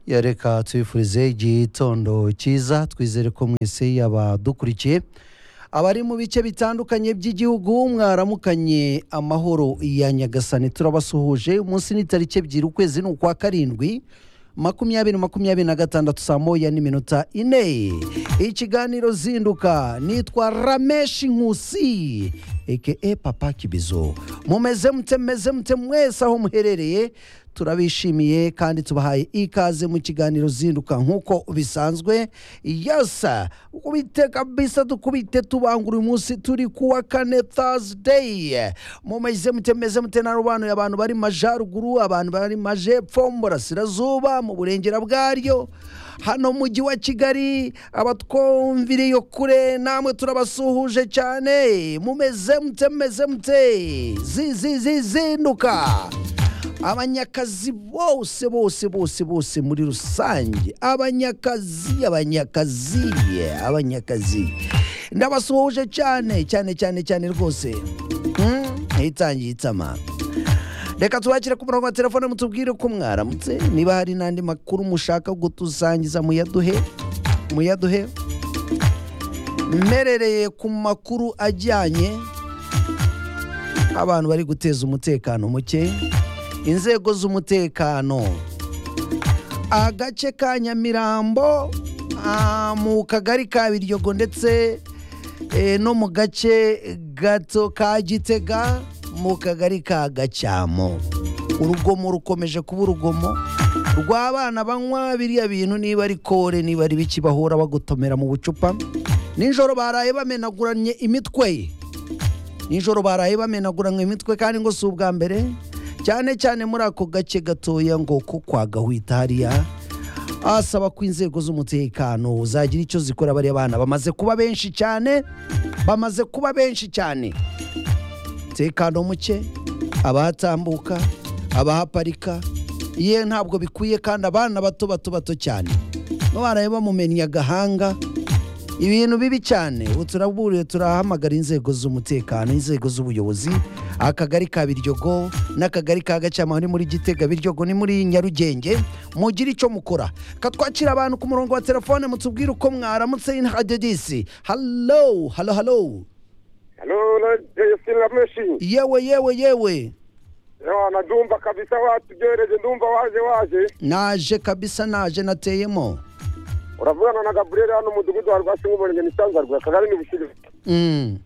ya reka tubifurize igitondo cyiza twizere ko mwese yaba dukurikiye abari mu bice bitandukanye by'igihugu mwaramukanye amahoro ya nyagasani turabasuhuje umunsi ni tariki ebyiri ukwezi ni ukwa karindwi makumyabiri makumyabiri na gatandatu saa moya n'iminota ine ikiganiro zinduka nitwa rameshi nkusi eke papa kibizo mumeze mute mumeze mute mwese aho muherereye turabishimiye kandi tubahaye ikaze mu kiganiro zinduka nk'uko bisanzwe yasa kubite kabisa dukubite tubangura uyu munsi turi kuwa kane thursday mumeze mute mumeze mute na rubanura abantu bari mu majyaruguru abantu bari mu majepfo mu burasirazuba mu burengera bwaryo hano mu mujyi wa kigali abatwumviriye kure namwe turabasuhuje cyane mumeze mute mumeze mute zizinduka abanyakazi bose bose bose bose muri rusange abanyakazi abanyakazi abanyakazi ndabasuhuje cyane cyane cyane cyane rwose Mm, ntitangiye itama reka tubakire ku murongo wa telefone mutubwire ko mwaramutse niba hari n'andi makuru mushaka gutusangiza muyaduhe muyaduhe mperereye ku makuru ajyanye abantu bari guteza umutekano muke inzego z'umutekano agace ka nyamirambo ah, mu kagari ka biryogo ndetse eh, no mu gace gato ka gitega mu kagari ka gacyamo urugomo rukomeje kuba urugomo rw'abana banywa biriya bintu niba ari kore niba ari biki bahura bagotomera mu bucupa nijoro baraye bamenaguranye imitwe nijoro baraye bamenaguranye imitwe kandi ngo si ubwa mbere cyane cyane muri ako gace gatoya ngo ko kwa gahwita hariya asaba ko inzego z'umutekano zagira icyo zikora bariya bana bamaze kuba benshi cyane bamaze kuba benshi cyane umutekano muke abahatambuka abahaparika ye ntabwo bikwiye kandi abana bato bato bato cyane baraye bamumenya agahanga ibintu bibi cyane ubu turaburiye turahamagara inzego z'umutekano inzego z'ubuyobozi akagari ka biryogo n'akagari ka gacamano ni muri gitega biryogo ni muri nyarugenge mugire icyo mukora katwakira abantu ku murongo wa telefone mutubwire uko mwaramutse inhadedisi halo halo halo Halo, na Jason Lameshi. yewe yewe yewe Yawa, nadumva kabisa watugereje, ndumva waje waje. naje kabisa naje nateyemo Uravugana na Gabriel hano mudugudu wa Rwasi nk'umurenge ni Cyanzarwe, akagari ni Bushiri. Mm.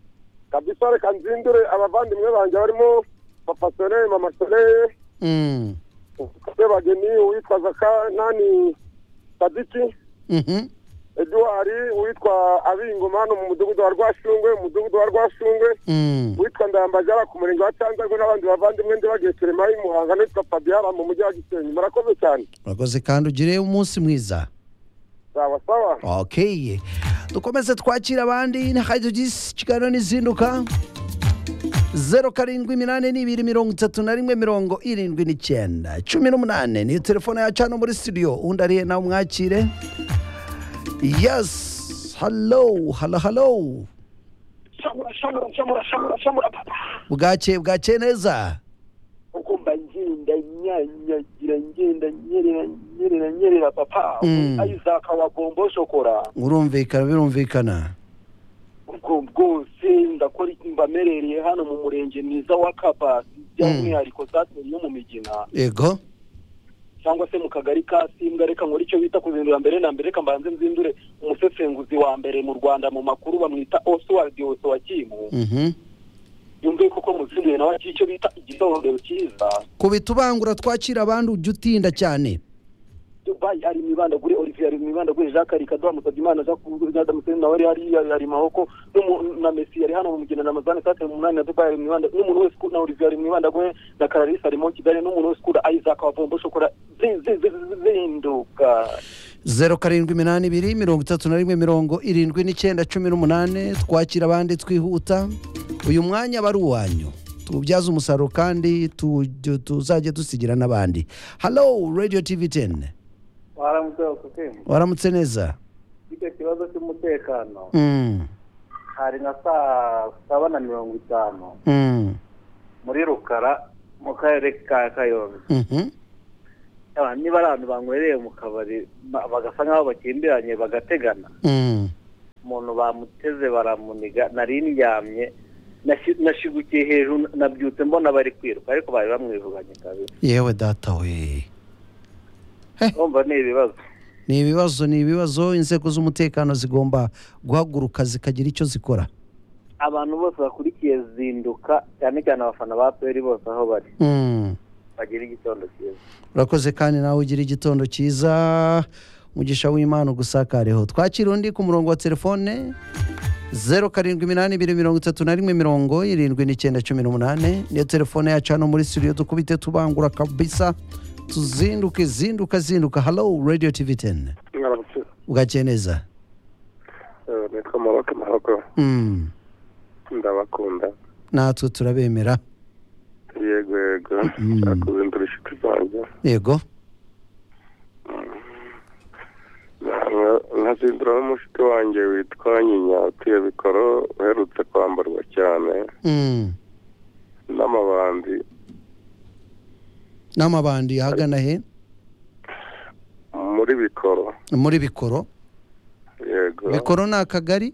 Kabisa reka nzindure abavandimwe banjye barimo Papa Soleil, Mama Soleil, Mm. Kase Bageni, uwitwa Zaka, nani Sadiki, Mhm. Edouard, uwitwa Abingoma hano mu mudugudu wa Rwashungwe, umudugudu wa Rwashungwe, Mm. uwitwa Ndayambajara ku murenge wa Cyanzarwe n'abandi bavandimwe ndibagiye Clement i Muhanga n'uwitwa Fabiara mu mujyi wa Gisenyi. Murakoze cyane. urakoze kandi ugire umunsi mwiza sawa sawa okay dukomeze twakira abandi hajyugisi kiganiro n'izinduka zeru karindwi iminani n'ibiri mirongo itatu na rimwe mirongo irindwi n'icyenda cumi n'umunani niyo telefone yacu hano muri studio undi ariye nawe umwakire yesi halo halo halo shamura shamura shamura shamura shamura papa bwakeye bwakeye neza ukumva ngenda nyanyagira ngenda nyerera nyerera nyerera papa Mm. isaka wa bombo shokora urumvikana birumvikana ubwo bwose ndakora iki mba merereye hano mu murenge mwiza wa kabasi by'umwihariko sateri yo mu migina yego cyangwa se mu kagari ka simbwa reka nkora icyo bita kuzindura mbere na mbere reka mbanze nzindure umusesenguzi wa mbere mu rwanda mu makuru bamwita oswald yoso wa kimu Mhm. yumve koko muzinduye nawe akiri icyo bita igitondero cyiza kubita ubangura twakira abandi ujya utinda cyane Dubai hari imibandagure Olivier hari imibandagure Jacques hari Kaduha Musabyimana Jacques Adam Sen nawe ari hari hari Mahoko n'umu- na Messi yari hano mu mugina na Mazane Sate mu munani na Dubai hari imibanda n'umuntu wese ukunda Olivier hari imibandagure na Clarisse harimo Kigali n'umuntu wese ukunda Isaac wa Bombo Shokora zi- zi- zi- zi- zinduka zeru karindwi iminani ibiri mirongo itatu na rimwe mirongo irindwi n'icyenda cumi n'umunani twakira abandi twihuta uyu mwanya aba ari uwanyu tuwubyaze umusaruro kandi tu- tuzajye dusigira n'abandi halo radiyo tivi teni waramutse bakutema waramutse neza icyo kibazo cy'umutekano Mm, hari nka saa saba na mirongo itanu mm, muri rukara mu karere ka kayonza mhm, yaba niba ari abantu banywereye mu kabari ba- bagasa nk'aho bakimbiranye bagategana Mm. umuntu bamuteze baramuniga nari ndyamye nashi- nashigukiye hejuru nabyutse mbona bari kwiruka ariko bari bamwivuganye kabisa yewe data we urumva ni ibibazo ni ibibazo ni ibibazo inzego z'umutekano zigomba guhaguruka zikagira icyo zikora abantu bose bakurikiye zinduka cyane cyane abafana ba peri bose aho bari Mm. bagira igitondo cyiza urakoze kandi nawe ugira igitondo cyiza umugisha w'imana ugusakareho twakira undi ku murongo wa telefone zeru karindwi iminani ibiri mirongo itatu na rimwe mirongo irindwi n'icyenda cumi n'umunani niyo telefone yacu hano muri studio dukubite tubangura kabisa tuzinduke zinduka zinduka halo radio tv teni mwaramutse bwakeye neza Eh, nitwa maroke maroko Mm. ndabakunda natwe turabemera yego yego Mm. ndakuzindura inshuti zanjye yego Nka- nkazindura n'umushiti wanjye witwa nyinya utuye bikoro uherutse kwambarwa cyane Mm. n'amabandi n'amabandi ahagana he muri bikoro muri bikoro yego bikoro ni akagari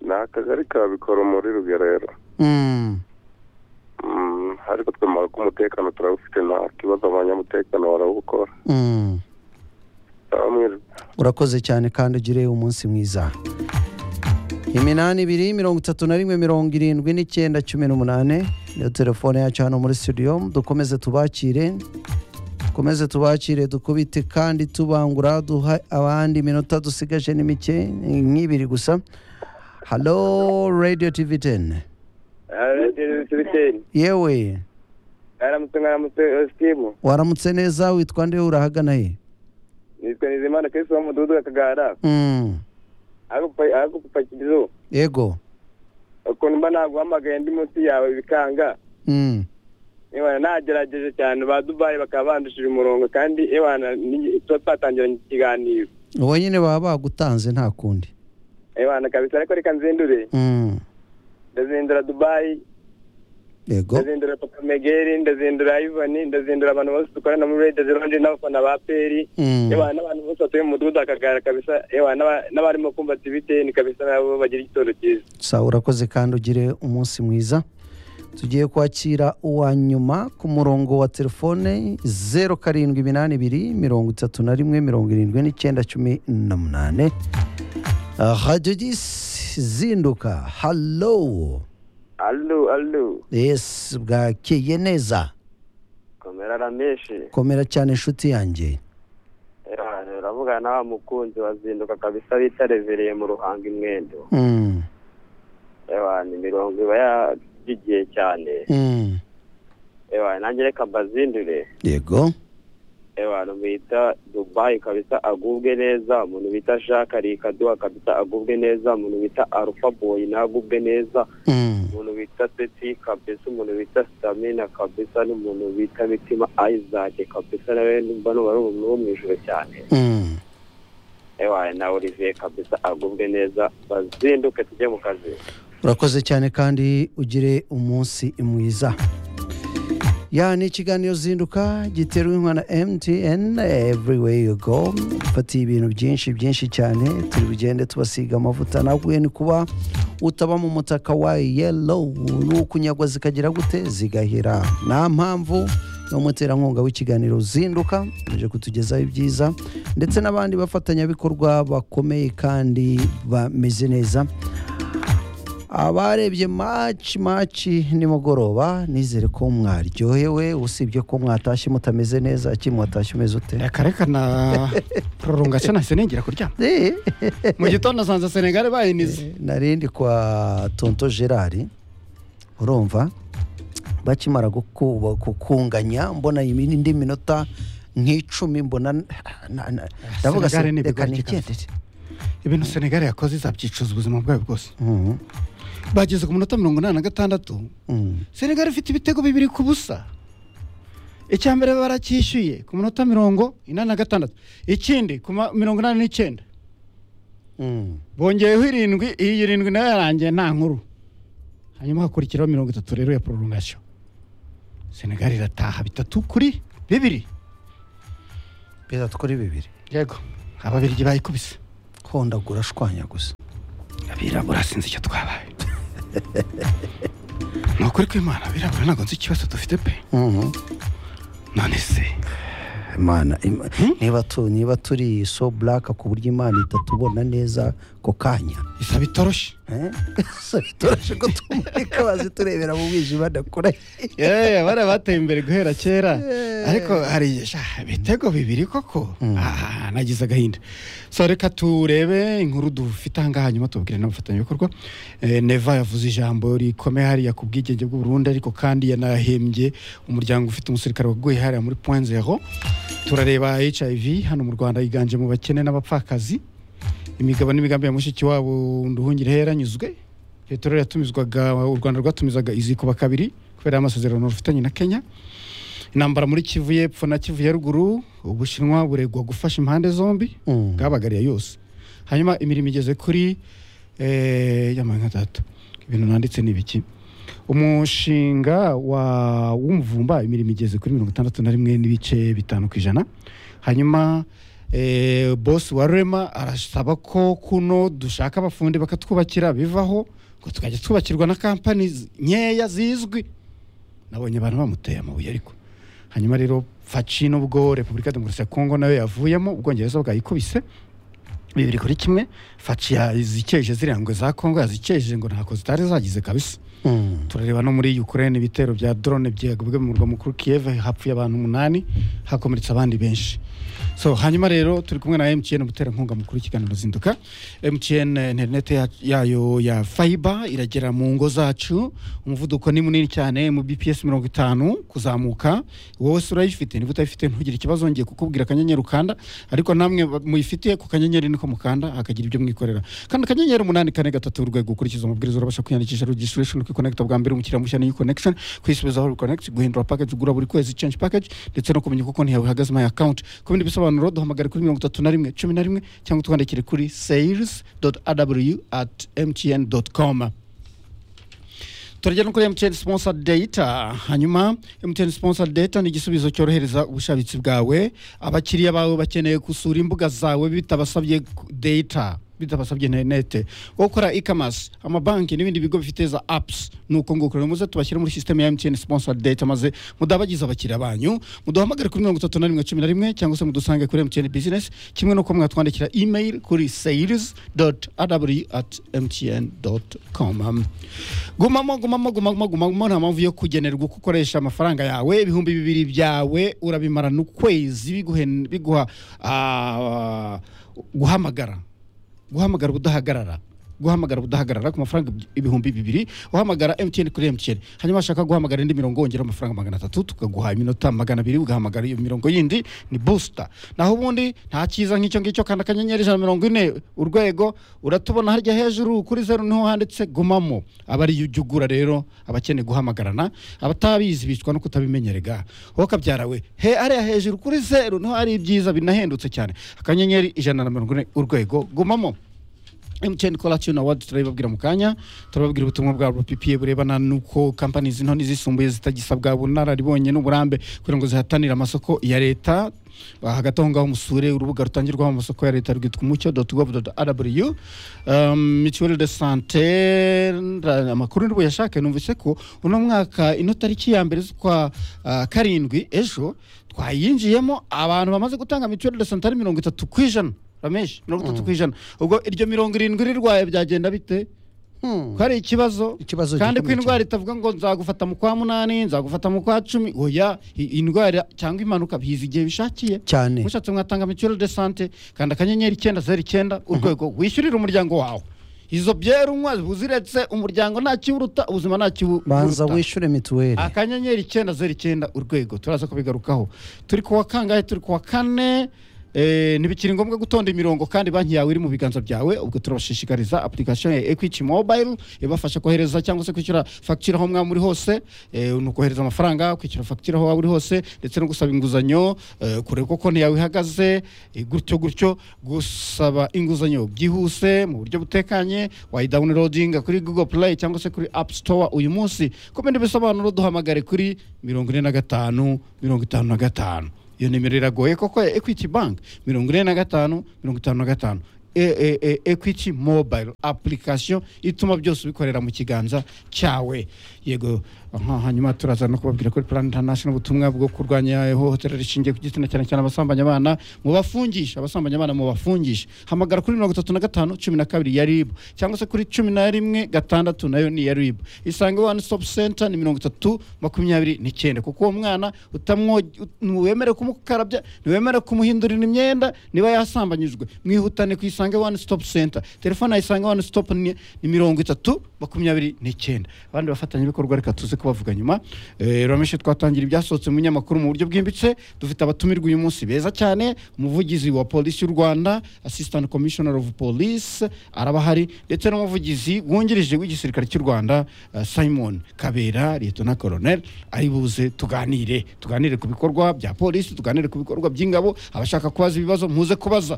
ni akagari ka bikoro muri rugerero Mm. Mm, ariko twemara ko umutekano turawufite nta kibazo abanyamutekano barawukora Mm. bamwe urakoze cyane kandi ugire umunsi mwiza iminani ibiri mirongo itatu na rimwe mirongo irindwi n'icyenda cumi n'umunani niyo telefone yacu hano muri studio dukomeze tubakire dukomeze tubakire dukubite kandi tubangura duha abandi iminota dusigaje ni mike ni nk'ibiri gusa halo radio tv 10 yewe aramutse mwaramutse sitibu waramutse neza witwa nde urahagana he nitwa nizimana kristo wo mu mudugudu wa kagara Mm, agupakirizo yego ukuntu mba naguhamagaye ndi munsi yawe bikanga Mm, Ewana nagerageje cyane ba Dubai bakaba bandushije umurongo kandi ewana ni- tuba twatangiranye ikiganiro wowe nyine baba bagutanze nta kundi ewana kabisa ariko reka nzindure Mm, ndazindura Dubai yego ndazindura Papa Megeri ndazindura Ivan ndazindura abantu bose dukorana muri Radio Zealand n'abafana ba Peri Mm, ewana n'abantu bose batuye mu mudugudu wa Kagara kabisa ewana n'aba- n'abarimo kumva TVTN kabisa nabo bagira igitondo cyiza sawa urakoze kandi ugire umunsi mwiza tugiye kwakira uwa nyuma ku murongo wa telefone zeru karindwi iminani ibiri mirongo itatu na rimwe mirongo irindwi n'icyenda cumi na munani radiyo disi zinduka halo allo allo yesi bwakeye neza komera rameshe komera cyane inshuti yanjye ewana uravugana na wa mukunzi wazinduka kabisa bita revereye mu ruhanga imwendo Mm, ewana imirongo iba yagigiye cyane mm, ewana nanjye reka mbazindure yego ewana bita dubayi kabisa agubwe neza umuntu bita jacques rikaduha kabisa agubwe neza umuntu bita arufa boyi nagubwe neza Mm, umuntu bita seti kabisa umuntu bita stamina kabisa n'umuntu bita mitima isaac kabisa nawe mbona wari umuntu wo mu ijoro cyane mm. ewana na olivier kabisa agubwe neza bazinduke tujye mu kazi urakoze cyane kandi ugire umunsi mwiza ya ni ikiganiro zinduka giterwa inka na mtn everywhere you go dufatiye ibintu byinshi byinshi cyane turi bugende tubasiga amavuta naguye ni kuba utaba mu mutaka wa yellow ni ukunyagwa zikagira gute zigahera nta mpamvu ni umuterankunga w'ikiganiro zinduka uje kutugezaho ibyiza ndetse n'abandi bafatanyabikorwa bakomeye kandi bameze neza abarebye maci maci nimugoroba nizere ko mwaryohewe usibye ko mwatashye mutameze neza ki mwatashye umeze ute reka reka na prolonga nahise ningira kuryama Eh, mu gitondo asanze senegare bayinize nari ndi kwa tonto gerard urumva bakimara guku- gukunganya mbona indi minota nk'icumi mbona na- na- ndavuga se Senegal ni reka ibigoyi nigendere ibintu senegare yakoze izabyicuza ubuzima bwayo bwose Mm, bageze ku munota mirongo inani na gatandatu mm, senegare ifite ibitego bibiri ku busa icya mbere baracyishyuye ku minota mirongo inani na gatandatu ikindi ku ma- mirongo inani n'icyenda mm. bongeyeho irindwi iyi irindwi nayo yarangiye nta nkuru hanyuma hakurikiraho mirongo itatu rero ya prolongation senegal irataha bitatu kuri bibiri perezida tukore bibiri yego ababirigi bayikubise hondagura ashwanya gusa abirabura sinzi icyo twabaye ni ukuri kw'imana abirabura ntabwo nzi ikibazo dufite pe none se imana ima- niba tu niba turi so buraka ku buryo imana itatubona neza ko kanya isaba itoroshi eh? So bitoroshe ko tumurika bazi turebera mu mwijima ndakora yeee bariya bateye imbere guhera kera ariko hari sha, ibitego bibiri koko Ah, nagize agahinda so reka turebe inkuru dufite ahangaha hanyuma tubwire n'abafatanyabikorwa Eh, neva yavuze ijambo rikomeye hariya ku bwigenge bw'u Burundi ariko kandi yanahembye umuryango ufite umusirikare waguye hariya muri point zero turareba hiv hano mu rwanda yiganje mu bakene n'abapfakazi imigabo n'imigambi ya mushiki wabo nduhungire yaranyuzwe peteroli yatumizwaga u rwanda rwatumizaga izikuba kabiri kubera amasezerano rufitanye na kenya intambara muri kivu y'epfo na kivu ya ruguru ubushinwa buregwa gufasha impande zombi bwabagariye yose hanyuma imirimo igeze kuri eh, yamara nka tatu ibintu nanditse ni ibiki umushinga wa w'umuvumba imirimo igeze kuri mirongo itandatu na rimwe n'ibice bitanu ku ijana hanyuma eh, bosi wa rema arasaba ko kuno dushaka abafundi bakatwubakira bivaho ngo tukajya twubakirwa na kampani zi- nkeya zizwi nabonye abantu bamuteye amabuye ariko hanyuma rero faci n'ubwo repubulika demokarasi ya kongo nayo yavuyemo ubwongereza bwayikubise bibiri kuri kimwe faci yazikeje ziriya ngwe za kongo yazikeje ngo ntako zitari zagize kabisa turareba no muri ukraine ibitero bya drone byagabwe mu murwa mukuru kiev hapfuye abantu umunani hakomeretse abandi benshi so hanyuma rero turi kumwe na mtn umuterankunga mukuru w'ikiganiro zinduka mtn interineti ya- yayo ya fiber iragera mu ngo zacu umuvuduko ni munini cyane mu bps mirongo itanu kuzamuka wowe se urayifite niba utayifite ntugire ikibazo ngiye kukubwira akanyenyeri ukanda ariko namwe ba- muyifite ku kanyenyeri niko mukanda hakagira ibyo mwikorera kandi akanyenyeri umunani kane gatatu urwego ukurikiza amabwiriza urabasha kwiyandikisha registration kwikonekita bwa mbere umukiriya mushya ni connection kwisubizaho reconnect guhindura package ugura buri kwezi change package ndetse no kumenya uko konti yawe ihagaze my account ku bindi bisobanuro duhamagare kuri mirongo itatu na rimwe cumi na rimwe cyangwa twandikire kuri sales aw at mtn com turagera no kuri mtn sponsor data hanyuma mtn sponsor data ni igisubizo cyorohereza ubushabitsi bwawe abakiriya bawe bakeneye gusura imbuga zawe bitabasabye ku- data bitabasabye interinete gukora e-commerce amabanki n'ibindi bigo bifite za apps ni uko nguko rero muze tubashyire muri sisiteme ya mtn sponsor data maze mudabagize abakiriya banyu muduhamagare kuri mirongo itatu na rimwe cumi na rimwe cyangwa se mudusange kuri mtn business kimwe no kuba mwatwandikira email kuri sales aw at mtn com gumamo gumamo gumamo gumamo nta mpamvu yo kugenerwa uko ukoresha amafaranga yawe ibihumbi bibiri byawe urabimarana ukwezi biguhe- biguha ah, guhamagara guhamagara ubudahagarara guhamagara ubudahagarara ku mafaranga ibihumbi bibiri uhamagara mtn kuri mtn hanyuma washaka guhamagara indi mirongo wongera amafaranga magana atatu tukaguha iminota magana abiri ugahamagara iyo mirongo yindi ni busita naho ubundi nta cyiza nk'icyo ngicyo kanda akanyenyeri ijana na mirongo ine urwego uratubona harya hejuru kuri zeru niho handitse gumamo aba ari yo ujya ugura rero abakeneye guhamagarana abatabizi bicwa no kutabimenyerega wokabyarawe he hariya hejuru kuri zeru niho ari ibyiza binahendutse cyane akanyenyeri ijana na mirongo ine urwego gumamo MTN Cola Tune Award turabibabwira mu kanya turababwira ubutumwa bwa RPPA burebana n'uko companies nto n'izisumbuye zitagisabwa bunararibonye n'uburambe kugira ngo zihatanire amasoko ya leta Ah, hagati aho ngaho musure urubuga rutangirwaho amasoko ya leta rwitwa umucyo gov rw mituweli de sante nda- amakuru nibo yashaka numvise ko uno mwaka ino tariki ya mbere z'ukwa ah, karindwi ejo twayinjiyemo abantu bamaze gutanga mituweli de sante ari mirongo itatu ku ijana rameshi mirongo itatu ku ijana ubwo iryo mirongo irindwi rirwaye byagenda bite ko hari ikibazo Ikibazo kandi ko gikomeye indwara itavuga ngo nzagufata mu kwa munani nzagufata mu kwa cumi oya i- indwara cyangwa impanuka biza igihe bishakiye cyane mushatse mwatanga mituweli de sante kanda akanyenyeri icyenda zeru icyenda urwego wishyurire umuryango wawe izo byera unywa uziretse umuryango ntakiwuruta ubuzima ntakiwuruta banza wishyure mituweli akanyenyeri icyenda zeru icyenda urwego turaza kubigarukaho turi ku wa kangahe turi ku wa kane Eh, ntibikiri ngombwa gutonda imirongo kandi banki yawe iri mu biganza byawe ubwo turabashishikariza application ya equity mobile ibafasha kohereza cyangwa se kwishyura fagitire aho mwaba muri hose eh, ni ukohereza amafaranga kwishyura fagitire aho waba uri hose ndetse no gusaba inguzanyo eh, kureba uko konti yawe ihagaze eh, gutyo gutyo gusaba inguzanyo byihuse mu buryo butekanye wayidawunirodinga kuri google play cyangwa se kuri app store uyu munsi ku bindi bisobanuro duhamagare kuri mirongo ine na gatanu mirongo itanu na gatanu iyo nimero iragoye koko ekwiti banki mirongo ine na gatanu mirongo itanu na gatanu E- e- e- equity mobile application ituma byose ubikorera mu kiganza cyawe yego aha, hanyuma turaza no kubabwira kuri plan international ubutumwa bwo kurwanya ihohotera rishingiye ku gitsina cyane cyane abasambanya abana mu bafungisha abasambanya abana mu bafungisha hamagara kuri mirongo itatu na gatanu cumi na kabiri ya ribu cyangwa se kuri cumi na rimwe gatandatu nayo ni iya ribu isange one stop center ni mirongo itatu makumyabiri n'icyenda kuko uwo mwana utamwoge ntiwemere kumukarabya ntiwemere kumuhindurira imyenda niba yasambanyijwe mwihutane ku isange one stop center telefone ya isange one stop ni ni mirongo itatu makumyabiri n'icyenda abandi bafatanyabikorwa reka tuze kubavuga nyuma Eh, urameshe twatangira ibyasohotse mu binyamakuru mu buryo bwimbitse dufite abatumirwa uyu munsi beza cyane umuvugizi wa polisi y'u rwanda assistant commissioner of police arabahari ndetse n'umuvugizi wungirije w'igisirikare cy'u rwanda eh, simon kabera lieutenant colonel ari buze tuganire tuganire ku bikorwa bya polisi tuganire ku bikorwa by'ingabo abashaka kubaza ibibazo muze kubaza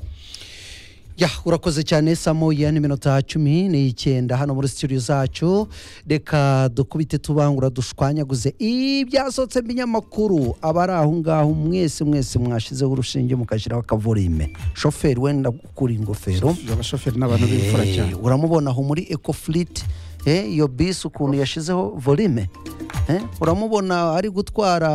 ya urakoze cyane samoya n'iminota cumi n'icyenda hano muri studio zacu reka dukubite tubangura dushwanyaguze ibyasohotse binyamakuru abari aho ngaho mwese mwese mwashizeho urushinge mukashyiraho akavurime shoferi wenda gukura ingofero abashoferi n'abantu b'imfura Eh, cyane uramubona aho muri ecoflit eh, iyo bisi ukuntu yashizeho volume eh, uramubona ari gutwara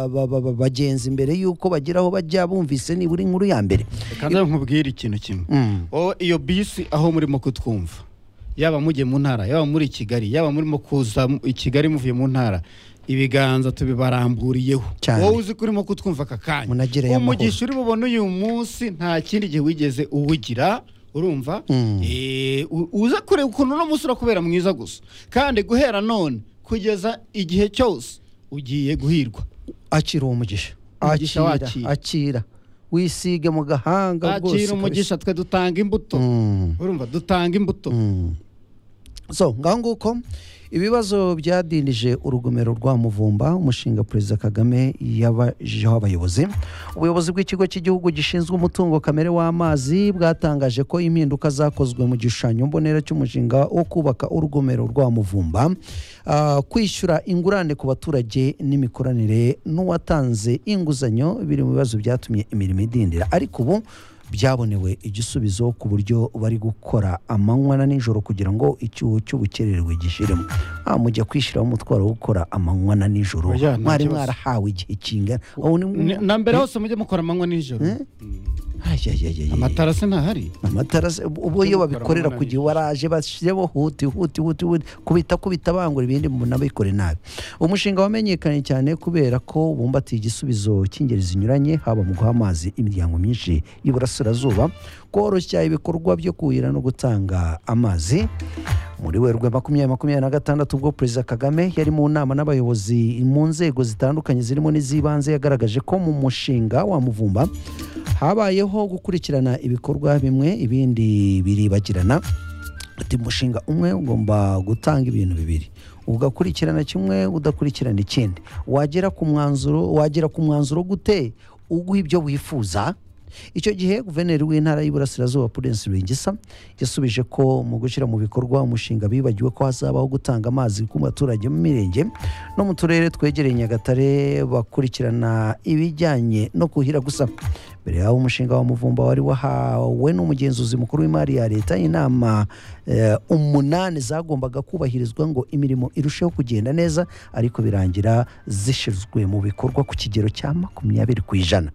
ba- ba- ba- bagenzi imbere y'uko bagira aho bajya bumvise nibura inkuru ya mbere kandi nkubwire ikintu kimwe Mm. wowe iyo bisi aho murimo kutwumva yaba mujye mu ntara yaba muri kigali yaba murimo kuza mu- i kigali muvuye mu ntara ibiganza tubibaramburiyeho Cyane. wowe uzi ko urimo kutwumva aka kanya Munagireyo amahoro. umugisha uri bubone uyu munsi nta kindi gihe wigeze uwugira urumva Mm. Eh, u- uza kureba ukuntu uno munsi urakubera mwiza gusa kandi guhera none kugeza igihe cyose ugiye guhirwa akira uwo mugisha Umugisha akira wakira. akira wisige mu gahanga akira rwose umugisha twe dutanga imbuto kabisa. Mm. urumva dutanga imbuto Mm. so ngaho nguko ibibazo byadindije urugomero rwa muvumba umushinga perezida kagame yabajeho abayobozi ubuyobozi bw'ikigo cy'igihugu gishinzwe umutungo kamere w'amazi bwatangaje ko impinduka zakozwe mu gishushanyo mbonera cy'umushinga wo kubaka urugomero rwa muvumba ah, kwishyura ingurane ku baturage n'imikoranire n'uwatanze inguzanyo biri mu bibazo byatumye imirimo idindira ariko ubu byabonewe igisubizo ku buryo bari gukora amanywa na nijoro kugira ngo icyuho cy'ubukererwe gishiremo ah, mujya kwishyiraho umutwaro wo gukora amanywa na nijoro Oya, nta mwari kibazo. mwarahawe igihe kingana Ubu ni- Ni- na mbere hose mujye mukora amanywa nijoro Eh? Ayayayayay. amatara se ntahari amatara se- ubu- ubu iyo Mujye mukora babikorera amanywa na kugira waraje bashyireho huti huti huti huti kubita kubita bangura ibindi munabikore nabi umushinga wamenyekanye cyane kubera ko bumbatiye igisubizo cy'ingeri zinyuranye haba mu guha amazi imiryango myinshi y'iburasirazuba koroshya ibikorwa byo kuhira no gutanga amazi muri werurwe makumyabiri makumyabiri na gatandatu ubwo perezida kagame yari mu nama n'abayobozi mu nzego zitandukanye zirimo n'iz'ibanze yagaragaje ko mu mushinga wa muvumba habayeho gukurikirana ibikorwa bimwe ibindi biribagirana ati umushinga umwe ugomba gutanga ibintu bibiri ugakurikirana kimwe udakurikirana ikindi wagera ku mwanzuro wagera ku mwanzuro gute uguha ibyo wifuza icyo gihe guverineri w'intara y'iburasirazuba Prudence Rwigisa yasubije ko mu gushyira mu bikorwa umushinga bibagiwe ko hazabaho gutanga amazi ku baturage mu mirenge no mu turere twegereye Nyagatare bakurikirana ibijyanye no kuhira gusa mbere y'aho umushinga wa muvumba wari wahawe n'umugenzuzi mukuru w'imari ya leta inama eh, umunani zagombaga kubahirizwa ngo imirimo irusheho kugenda neza ariko birangira zishyizwe mu bikorwa ku kigero cya makumyabiri ku ijana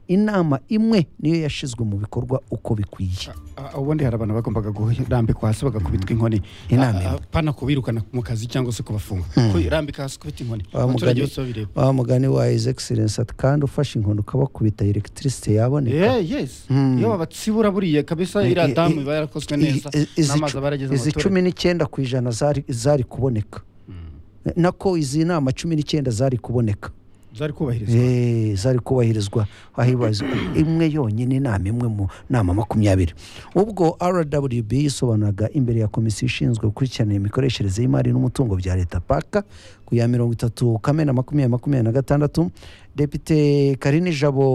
inama imwe niyo yashizwe mu bikorwa uko bikwiye Ah, ubundi hari abantu bagombaga kurambikwa hasi bagakubitwa inkoni Inama Ah, ah, imwe. pana kubirukana mu kazi cyangwa se kubafunga kurambika hasi kubita inkoni Wa abaturage mugani- bose babireba wa mugani wa his excellence ati kandi ufashe inkondo ukabakubita electricity yaboneka Yeah, yes Mm. iyo babatsibura buriya kabisa Eh, iriya eh, damu eh, iba yarakozwe I- neza i- izi n'amazi cu- aba yarageze izi cumi n'icyenda ku ijana zari zari kuboneka nako izi nama cumi n'icyenda zari kuboneka zari kubahirizwa Eh, zari kubahirizwa ahibaza imwe yonyine inama imwe mu nama makumyabiri ubwo rwb yisobanuraga imbere ya komisiyo ishinzwe gukurikirana imikoreshereze y'imari n'umutungo bya leta paka ku ya mirongo itatu kamena makumyabiri makumyabiri na gatandatu depite karini jabo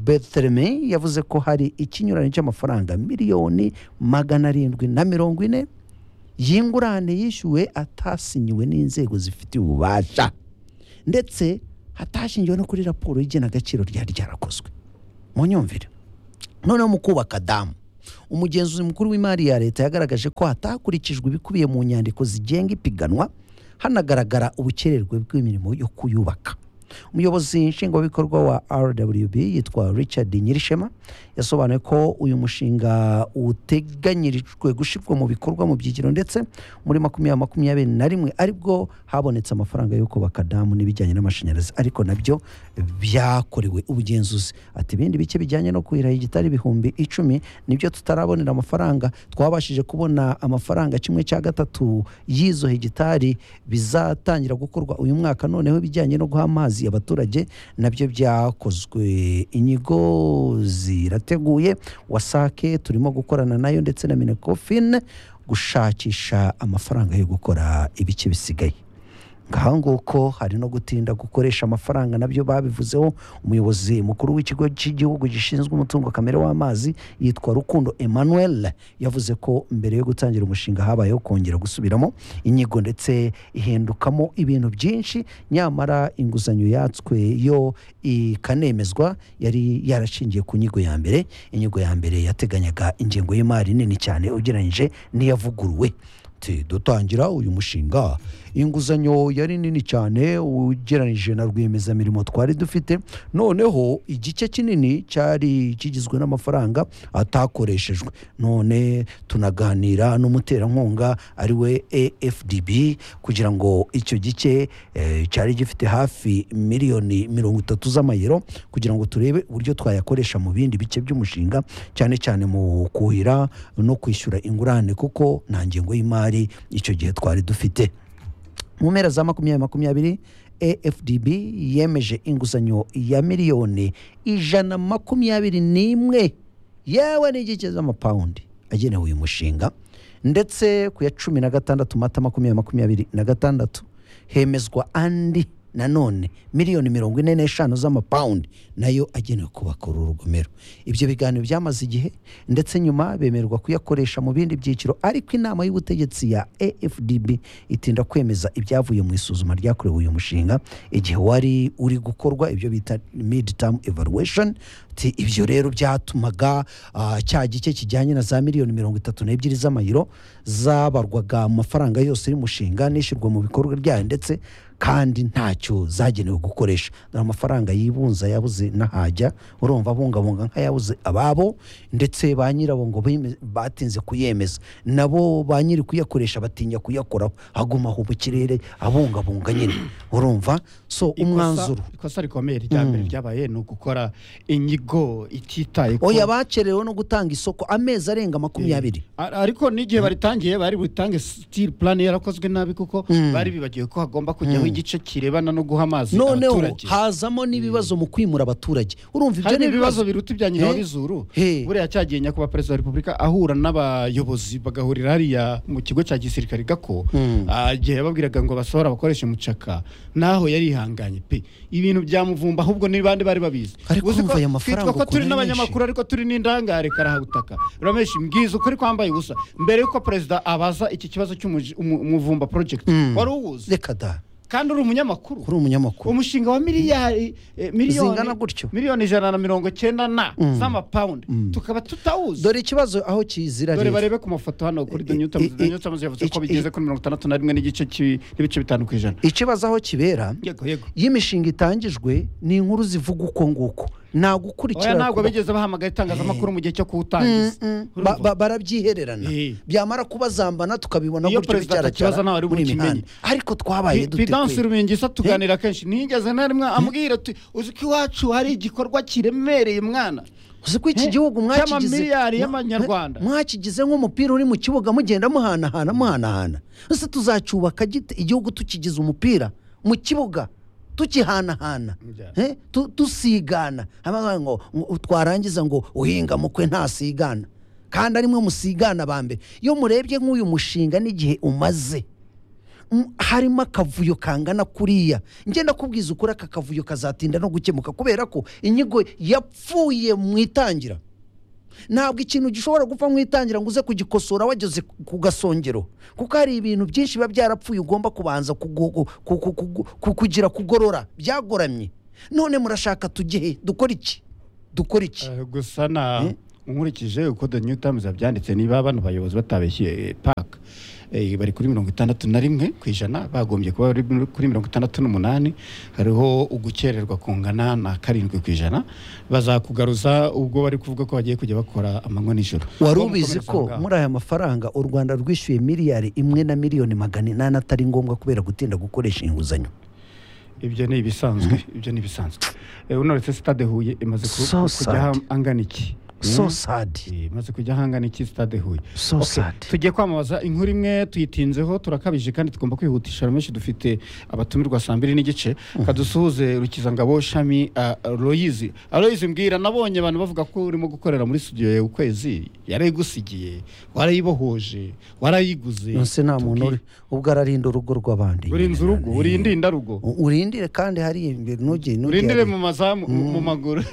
betheleme yavuze ko hari ikinyuranyo cy'amafaranga miliyoni magana arindwi na mirongo ine y'ingurane yishyuwe atasinyiwe n'inzego zifitiye ububasha ndetse hatashingiwe no kuri raporo y'igenagaciro ryari ryarakozwe munyumvire noneho mu kubaka damu umugenzuzi mukuru w'imari ya leta yagaragaje ko hatakurikijwe ibikubiye mu nyandiko zigenga ipiganwa hanagaragara ubukererwe bw'imirimo yo kuyubaka umuyobozi nshingwabikorwa wa rwb yitwa richard nyirishema yasobanuye ko uyu mushinga uteganyirijwe gushyirwa mu bikorwa mu byiciro ndetse muri makumyabiri makumyabiri na rimwe aribwo habonetse amafaranga yo kubaka damu n'ibijyanye n'amashanyarazi ariko nabyo byakorewe ubugenzuzi ati ibindi bice bijyanye no kuhira igitari ibihumbi icumi nibyo tutarabonera amafaranga twabashije kubona amafaranga kimwe cya gatatu y'izo hegitari bizatangira gukorwa uyu mwaka noneho ibijyanye no guha amazi abaturage nabyo byakozwe inyigo zirateguye wasake turimo gukorana nayo ndetse na minekofine gushakisha amafaranga yo gukora ibice bisigaye ngaho nguko hari no gutinda gukoresha amafaranga nabyo babivuzeho umuyobozi mukuru w'ikigo cy'igihugu gishinzwe umutungo kamere w'amazi yitwa rukundo emmanuel yavuze ko mbere yo gutangira umushinga habayeho kongera gusubiramo inyigo ndetse ihindukamo ibintu byinshi nyamara inguzanyo yatswe yo ikanemezwa yari yarashingiye ku nyigo ya mbere inyigo ya mbere yateganyaga ingengo y'imari nini cyane ugereranyije n'iyavuguruwe ati dutangira uyu mushinga inguzanyo yari nini cyane ugereranyije na rwiyemezamirimo twari dufite noneho igice kinini cyari kigizwe n'amafaranga atakoreshejwe none tunaganira n'umuterankunga ari we afdb kugira ngo icyo gice eh, cyari gifite hafi miliyoni mirongo itatu z'amayero kugira ngo turebe uburyo twayakoresha mu bindi bice by'umushinga cyane cyane mu kuhira no kwishyura ingurane kuko nta ngengo y'imari icyo gihe twari dufite mu mpera za makumyabiri makumyabiri afdb yemeje inguzanyo ya miliyoni ijana makumyabiri n'imwe yewe n'igice z'amapawundi agenewe uyu mushinga ndetse ku ya cumi na gatandatu mata makumyabiri makumyabiri na gatandatu hemezwa andi nanone miliyoni mirongo ine n'eshanu z'amapawundi nayo agenewe kubaka uru rugomero ibyo biganiro byamaze igihe ndetse nyuma bemererwa kuyakoresha mu bindi byiciro ariko inama y'ubutegetsi ya afdb itinda kwemeza ibyavuye mu isuzuma ryakorewe uyu mushinga igihe wari uri gukorwa ibyo bita mid term evaluation ati ibyo rero byatumaga ah, cya gice kijyanye na za miliyoni mirongo itatu n'ebyiri z'amayiro zabarwaga mu mafaranga yose y'umushinga n'ishyirwa mu bikorwa ryayo ndetse kandi ntacyo zagenewe gukoresha dore amafaranga yibunza yabuze n'ahajya urumva abungabunga nk'ayabuze ababo ndetse ba nyirabo ngo bime- batinze kuyemeza nabo ba nyiri kuyakoresha batinya kuyakoraho hagumaho mu kirere abungabunga nyine urumva so Ikosa- umwanzuro ikosa rikomeye rya mbere ryabaye ni ugukora inyigo ititaye ku oya bakerewe no gutanga isoko amezi arenga makumyabiri Ar- ariko n'igihe baritangiye bari butange sitiri purani yarakozwe nabi kuko bari bibagiwe ko hagomba kujyaho igice kirebana no guha amazi noneho abaturage hazamo n'ibibazo mu kwimura abaturage urumva ibyo harimo ni ibibazo ibibazo biruta ibya nyina wa Eh? bizuru Eh. buriya cyagiye nyakubahwa perezida wa repubulika ahura n'abayobozi bagahurira hariya mu kigo cya gisirikare gako Ah, igihe yababwiraga ngo basohora bakoreshe mucaka naho yarihanganye pe ibintu byamuvumba ahubwo ni bande bari babizi Ariko Uzi ko umva aya mafaranga twitwa ko turi ukura n'abanyamakuru ariko turi n'indangare karahagutaka urameshi mbwiza ukuri kwambaye ubusa mbere y'uko perezida abaza iki kibazo cy'umuvumba project wari uwuzi reka da kandi uri umunyamakuru kuri umunyamakuru umushinga wa miliyari eh, miliyoni Zingana gutyo. miliyoni ijana na mirongo cyenda na z'amapawundi tukaba tutawuzi dore ikibazo aho kizira dore rero. barebe ku mafoto hano kuri I- the new times i- the new times yavuze ko i- bigeze kuri mirongo itandatu na rimwe n'igice ki- n'ibice bitanu ku ijana ikibazo aho kibera yego yego iyo imishinga itangijwe ni inkuru zivuga uko nguko nta oya gukurikirana ntabwo kuba- bigeze bahamagara itangazamakuru mu gihe cyo kuwutangiza Mm, mm. Ba- Urumva? ba- barabyihererana Eh. byamara kubazambana tukabibona Iyo gutyo perezida bicaracara atakibaza ntawe ari muri bukimenye. mihanda ariko twabaye dute pidansi kwe? rumingisa tuganira kenshi ntigeze na rimwe ambwira ati uzi ko iwacu hari igikorwa kiremereye mwana uzi ko iki Eh? gihugu mwakigize Cy'amamiliyari mwa- y'amanyarwanda. mwa- mwakigize nk'umupira uri mu kibuga mugenda muhanahana muhanahana ese tuzacyubaka gite igihugu tukigize umupira mu kibuga tukihanahana Yeah. Eh? Tu- tusigana Haba ngo ngo twarangiza ngo uhinga mukwe ntasigana kandi arimwe musigana ba mbere iyo murebye nk'uyu mushinga n'igihe umaze m- harimo akavuyo kangana kuriya ngenda kubwiza ukuri aka kavuyo kazatinda no gukemuka kubera ko inyigo yapfuye mu itangira ntabwo ikintu gishobora gupfa nk'itangira ngo uze kugikosora wageze ku gasongero kuko hari ibintu byinshi biba byarapfuye ugomba kubanza kugu- ku- ku- ku- ku- kugira kugorora byagoramye none murashaka tugehe dukora iki dukora iki Eh, gusa na Eh? nkurikije uko the new times yabyanditse niba bano bayobozi batabeshye paka bari kuri mirongo itandatu na rimwe ku ijana bagombye kuba bari muri- kuri mirongo itandatu n'umunani hariho ugukererwa kungana na karindwi ku ijana bazakugaruza ubwo bari kuvuga ko bagiye kujya bakora amanywa n'ijoro wari Uwo ubizi mukomereza ko aho ngaho. muri aya mafaranga u rwanda rwishyuye miliyari imwe na miliyoni magana inani atari ngombwa kubera gutinda gukoresha inguzanyo ibyo ni ibisanzwe ibyo ni ibisanzwe Eh, unoretse sitade huye imaze ku- So kujya sad. angana iki so Mm? sad Eh, imaze kujya angana iki sitade huye so Okay, sad tugiye kwamamaza inkuru imwe tuyitinzeho turakabije kandi tugomba kwihutisha menshi dufite abatumirwa saa mbiri n'igice kadusuhuze rukizangabo shami uh, royizi royizi mbwira nabonye abantu bavuga ko urimo gukorera muri studio yawe ukwezi yarayigusigiye warayibohoje warayiguze nonse nta muntu uri Tubwire. ubwo ararinda urugo rw'abandi urinze urugo urindinda rugo U- urindire kandi hari imbere ntugire ntugire- urindire mu mazamu mu maguru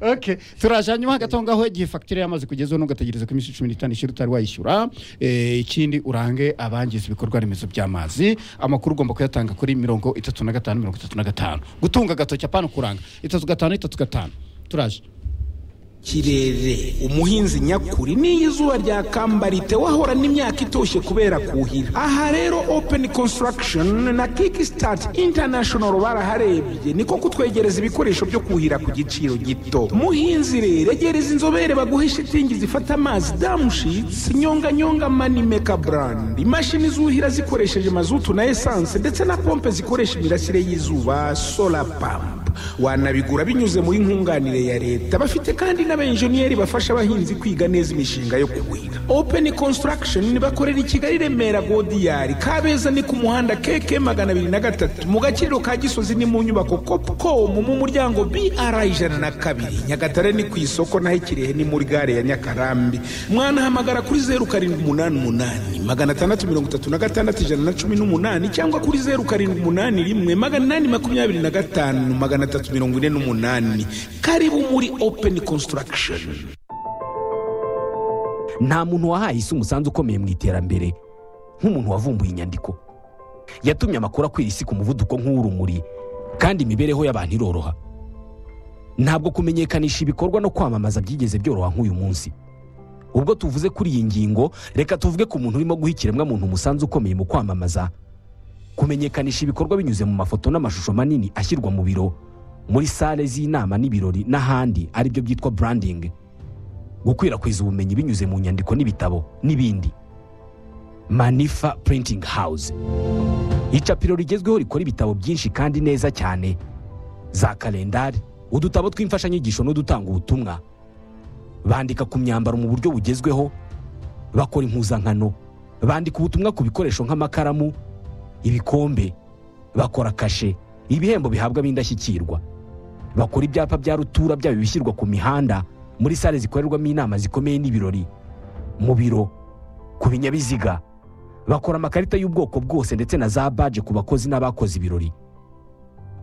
okay turaje hanyuma gato ngaho igihe fagitire yamaze kugezaho ntugategereze ko iminsi cumi n'itanu ishira utari wayishyura Eh, ikindi urange abangiza ibikorwa remezo by'amazi amakuru ugomba kuyatanga kuri mirongo itatu na gatanu mirongo itatu na gatanu gutunga agatoki apana kuranga itatu gatanu itatu gatanu turaje kirere umuhinzi nyakuri n'iyo izuba ryakamba ritewe ahorana n'imyaka itoshye kubera kuhira aha rero open construction na kickstart international baraharebye niko kutwegereza ibikoresho byo kuhira ku giciro gito muhinzi rero egereza inzobere baguhe shitingi zifata amazi damushitsi nyonganyonga manimeka brand imashini zuhira zikoresheje mazutu na esanse ndetse na pompe zikoresha imirasire y'izuba solar pump wanabigura binyuze muri nkunganire ya leta bafite kandi n'abenjeniyeri bafasha abahinzi kwiga neza imishinga yo kuhira open construction bakorera i kigali remera godiyari kabeza ni ku muhanda keke magana abiri na gatatu mu gaciro ka gisozi ni mu nyubako copcom mu muryango br ijana na kabiri nyagatare ni ku isoko naho ikirehe ni muri gare ya nyakarambi mwanahamagara kuri zeru karindwi umunani umunani magana atandatu mirongo itatu na gatandatu ijana na cumi n'umunani cyangwa kuri zeru karindwi umunani rimwe magana inani makumyabiri na gatanu magana atatu mirongo ine n'umunani karibu muri open construction nta muntu wahaye isi umusanzu ukomeye mu iterambere nk'umuntu wavumbuye inyandiko yatumye amakuru akwira isi ku muvuduko nk'uw'urumuri kandi imibereho y'abantu iroroha ntabwo kumenyekanisha ibikorwa no kwamamaza byigeze byoroha nk'uyu munsi ubwo tuvuze kuri iyi ngingo reka tuvuge ku muntu urimo guha ikiremwamuntu umusanzu ukomeye mu kwamamaza kumenyekanisha ibikorwa binyuze mu mafoto n'amashusho manini ashyirwa mu biro muri sale z'inama n'ibirori n'ahandi aribyo byitwa branding gukwirakwiza ubumenyi binyuze mu nyandiko n'ibitabo n'ibindi manifa printing house icapiro rigezweho rikora ibitabo byinshi kandi neza cyane za kalendari udutabo tw'imfashanyigisho n'udutanga ubutumwa bandika ku myambaro mu buryo bugezweho bakora impuzankano bandika ubutumwa ku bikoresho nk'amakaramu ibikombe bakora kashe ibihembo bihabwa ab'indashyikirwa bakora ibyapa bya rutura byaba ibishyirwa ku mihanda muri sale zikorerwamo inama zikomeye n'ibirori mu biro ku binyabiziga bakora amakarita y'ubwoko bwose ndetse na za baje ku bakozi n'abakoze ibirori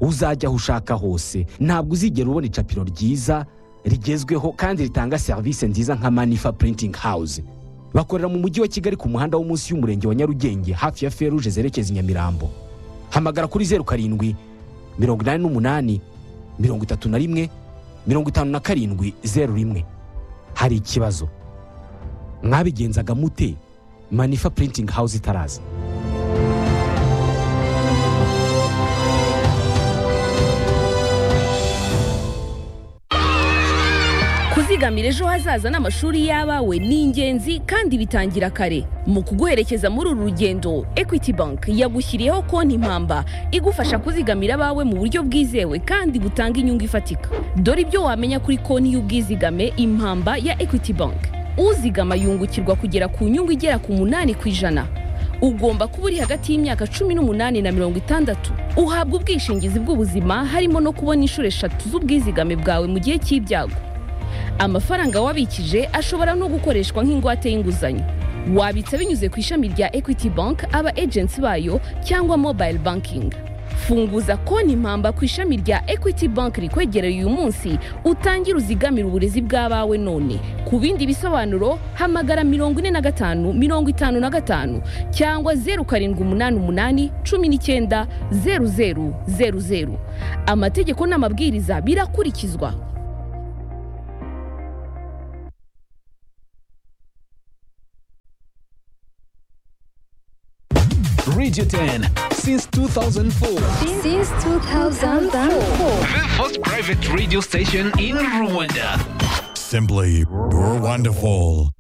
uzajya aho ushaka hose ntabwo uzigera ubona icapiro ryiza rigezweho kandi ritanga serivisi nziza nka manifa printing house bakorera mu mujyi wa kigali ku muhanda wo munsi y'umurenge wa nyarugenge hafi ya feruje zerekeza i nyamirambo hamagara kuri zeru karindwi mirongo inani n'umunani mirongo itatu na rimwe mirongo itanu na karindwi zeru rimwe hari ikibazo mwabigenzaga mute manifa printing house itaraza kuzigamira ejo hazaza n'amashuri y'abawe ni ingenzi kandi bitangira kare mu kuguherekeza muri uru rugendo equity bank yagushyiriyeho konti impamba igufasha kuzigamira abawe mu buryo bwizewe kandi butanga inyungu ifatika dore ibyo wamenya kuri konti y'ubwizigame impamba ya equity bank uzigama yungukirwa kugera ku nyungu igera ku munani ku ijana ugomba kuba uri hagati y'imyaka cumi n'umunani na mirongo itandatu uhabwa ubwishingizi bw'ubuzima harimo no kubona inshuro eshatu z'ubwizigame bwawe mu gihe cy'ibyago amafaranga wabikije ashobora no gukoreshwa nk'ingwate y'inguzanyo wabitsa binyuze ku ishami rya equity bank aba agents bayo cyangwa mobile banking funguza konti impamba ku ishami rya ekwiti banki rikwegereye uyu munsi utangire uzigamire uburezi bw'abawe none ku bindi bisobanuro hamagara mirongo ine na gatanu mirongo itanu na gatanu cyangwa zeru karindwi umunani umunani cumi n'icyenda zeru zeru zeru zeru amategeko n'amabwiriza birakurikizwa Radio 10 since 2004. Since 2004. The first private radio station in Rwanda. Simply, you're wonderful.